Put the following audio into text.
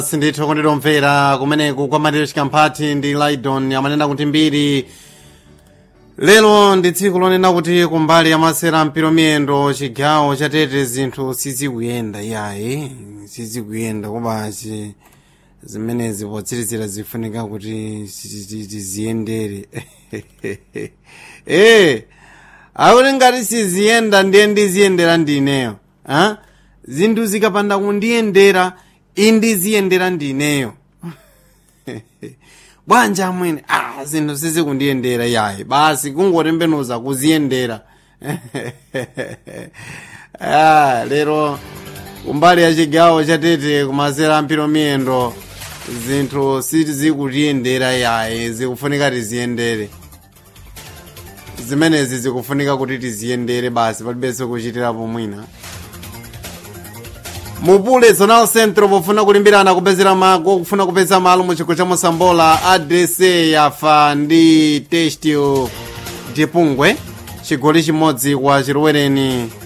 sindithu kunditomvera kumeneku kwa matero chikamphati ndi laidon amanena kuti mbiri lero ndi tsiku lonena kuti kumbali ya masera mpiro miyendo chigawo chatete zinthu sizikuyenda yayi sizikuyenda kobachi zimenezi potsirizira zifunika kuti tiziyendere eh akuti ngati siziyenda ndiye ndiziyendera ndineyo ha zinthu zikapanda kundiyendera indiziyendera ndineyo bwanja amwene ah zinthu sizikundiyendera yayi basi kungotembenuza kuziyendera ah lero kumbali ya chigawo chatete kumasera mpiro miyendo zinthu sizikutiyendera yayi zikufunika tiziyendere zimenezi zikufunika kuti tiziyendere basi palibenso kuchitirapo mwina mupule zonal centro pofuna kulimbirana kupezera mago kufuna kupeza malo mu chigwa cha mosambola adrese yafa ndi testio tipungwe chigoli chimodzi kwa chilowereni